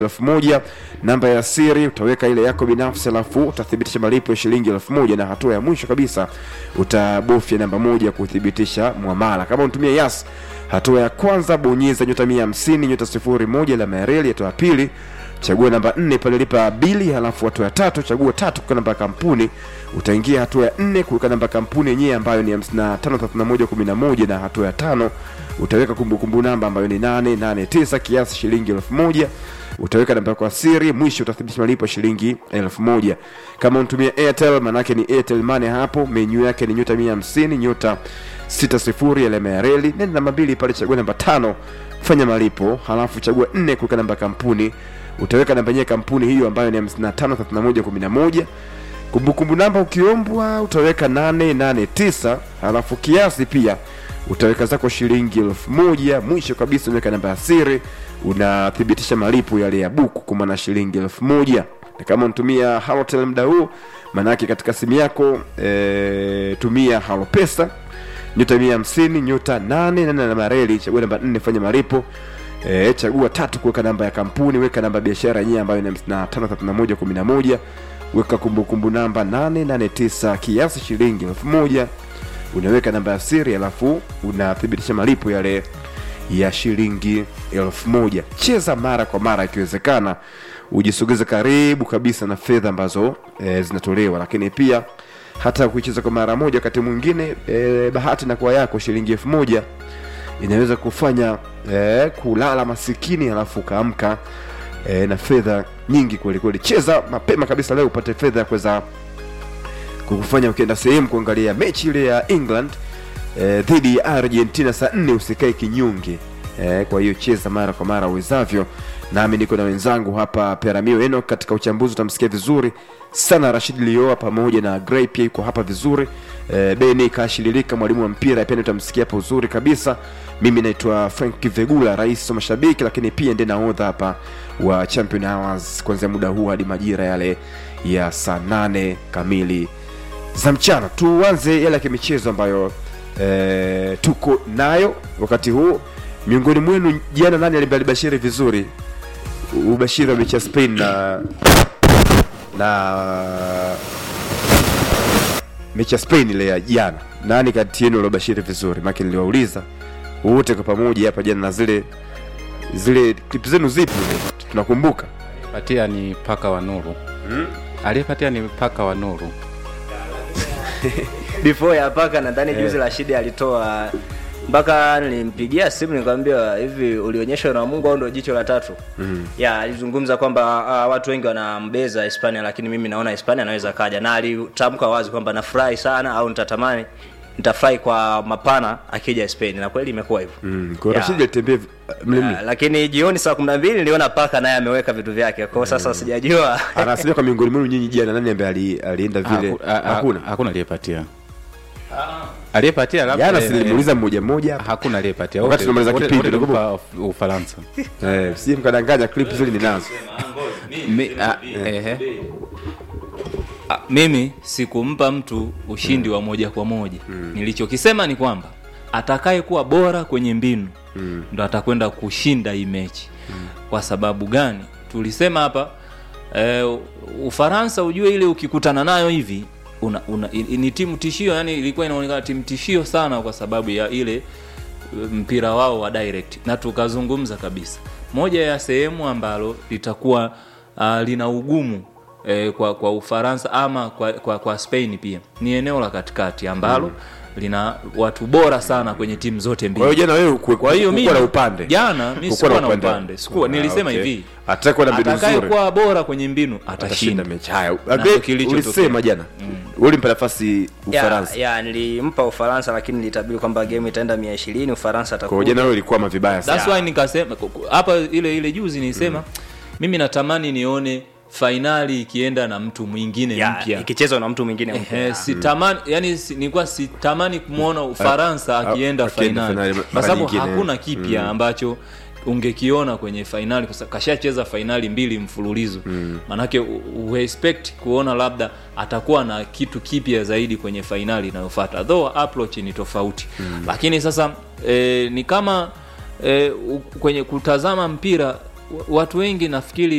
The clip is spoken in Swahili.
elfu moja namba ya siri utaweka ile yako binafsi alafu utathibitisha malipo ya shilingi elfu moja na hatua ya mwisho kabisa utabofya namba moja kuthibitisha mwamala kama unatumia yas hatua ya kwanza bonyeza nyota mia hamsini nyota sifuri moja la mareli hatua ya pili chagua namba nne pale lipa bili halafu hatua ya tatu chagua tatu kuweka namba ya kampuni utaingia hatua ya nne kuweka namba ya kampuni yenyewe ambayo ni 553111 na hatua ya tano utaweka kumbukumbu namba ambayo ni 889 kiasi shilingi elfu moja utaweka namba yako ya siri mwisho utathibitisha malipo ya shilingi elfu moja kama unatumia airtel manake ni airtel money hapo menyu yake ni nyota 150 nyota 60 alama ya reli nenda namba mbili pale chagua namba tano fanya malipo halafu chagua nne kuweka namba ya kampuni utaweka namba yenyewe ya kampuni hiyo ambayo ni 553111 kumbukumbu namba ukiombwa utaweka 889 halafu kiasi pia utaweka zako shilingi elfu moja mwisho kabisa unaweka namba ya siri unathibitisha malipo yale ya buku kwa maana shilingi elfu moja na kama unatumia halotel muda huu maanake katika simu yako e, tumia halopesa nyota mia hamsini nyota nane nane na mareli chagua namba nne fanya malipo e, chagua tatu kuweka namba ya kampuni weka namba ya biashara yenyewe ambayo ni 553111 weka kumbukumbu namba 889 kiasi shilingi elfu moja unaweka namba ya siri alafu unathibitisha malipo yale ya shilingi elfu moja cheza mara kwa mara ikiwezekana ujisogeze karibu kabisa na fedha ambazo e, zinatolewa lakini pia hata kuicheza kwa mara moja wakati mwingine e, bahati na kwa yako shilingi elfu moja inaweza kufanya e, kulala masikini alafu ukaamka e, na fedha nyingi kweli kweli cheza mapema kabisa leo upate fedha ya kuweza kukufanya ukienda sehemu kuangalia mechi ile ya england eh, dhidi ya argentina saa nne usikae kinyonge eh, kwa hiyo cheza mara kwa mara uwezavyo nami niko na wenzangu hapa peramio eno katika uchambuzi utamsikia vizuri sana rashid lioa pamoja na grey pia yuko hapa vizuri eh, beni kashililika mwalimu wa mpira pia utamsikia hapa uzuri kabisa mimi naitwa frank vegula rais wa mashabiki lakini pia ndiye nahodha hapa wa champion hours kuanzia muda huu hadi majira yale ya saa nane kamili za mchana tuanze yale ya kimichezo ambayo e, tuko nayo wakati huu miongoni mwenu jana nani alibashiri vizuri ubashiri wa mechi ya spain na na mechi ya spain ile ya jana nani kati yenu aliobashiri vizuri make niliwauliza wote kwa pamoja hapa jana na zile zile klipu zenu zipi tunakumbuka patia ni paka wa nuru hmm? aliyepatia ni paka wa nuru before ya paka nadhani juzi Rashidi alitoa mpaka nilimpigia simu nikamwambia hivi ulionyeshwa na Mungu au ndio jicho la tatu mm. ya alizungumza kwamba uh, watu wengi wanambeza Hispania lakini mimi naona Hispania anaweza kaja na alitamka wazi kwamba nafurahi sana au nitatamani nitafurahi kwa mapana akija Spain na kweli imekuwa hivyo mm. kwa Ya. Rashid alitembea mlimni Ya, lakini jioni saa kumi na mbili niliona paka naye ameweka vitu vyake kwao sasa sijajua anasema kwa miongoni mwenu nyinyi jana nani ambaye ali, alienda vile Haku- a- a- hakuna hakuna aliyepatia aliyepatia labda jana eh, silimuuliza mmoja mmoja hapa hakuna aliyepatia Wakati Wote- tunamaliza wote- kipindi, wote nakumbuka. tulimpa Ufaransa eh, sije mkadanganya clip zile ninazo Mi- ah, ehe. Ah, mimi sikumpa mtu ushindi wa moja kwa moja mm. nilichokisema ni kwamba atakaye kuwa bora kwenye mbinu mm. ndo atakwenda kushinda hii mechi mm. kwa sababu gani tulisema hapa eh, ufaransa ujue ile ukikutana nayo hivi una, una, i- ni timu tishio yani ilikuwa inaonekana timu tishio sana kwa sababu ya ile eh, mpira wao wa direct na tukazungumza kabisa moja ya sehemu ambalo litakuwa uh, lina ugumu eh, kwa, kwa ufaransa ama kwa, kwa, kwa spain pia ni eneo la katikati ambalo mm. lina watu bora sana kwenye timu zote kwa hiyo mbili jana wewe ku- kwa hiyo kukuwa mimi na upande jana mi Kukuwa sikuwa na upande. upande sikuwa Ah, nilisema okay. hivi Atakaye na mbinu nzuri atakayekuwa bora kwenye mbinu atashinda atashinda mechi haya Na Agree, kilichotokea. ulisema jana ulimpa nafasi ufaransa ya, ya nilimpa ufaransa lakini nilitabiri kwamba game itaenda mia ishirini ufaransa kwa hiyo atakuja jana wewe ilikuwa vibaya sana That's why nikasema hapa ile ile juzi nilisema mm. mimi natamani nione fainali ikienda na mtu mwingine Ya, mpya ikichezwa na mtu mwingine mpya. Ehe, sitamani yani si, nilikuwa sitamani kumwona ufaransa Ah, akienda akienda fainali fainali kwa mara sababu nyingine. hakuna kipya ambacho ungekiona kwenye fainali kwa sababu kashacheza fainali mbili mfululizo mm. manake u- u- expect kuona labda atakuwa na kitu kipya zaidi kwenye fainali inayofuata though approach ni tofauti mm. lakini sasa e, ni kama e, u- kwenye kutazama mpira watu wengi nafikiri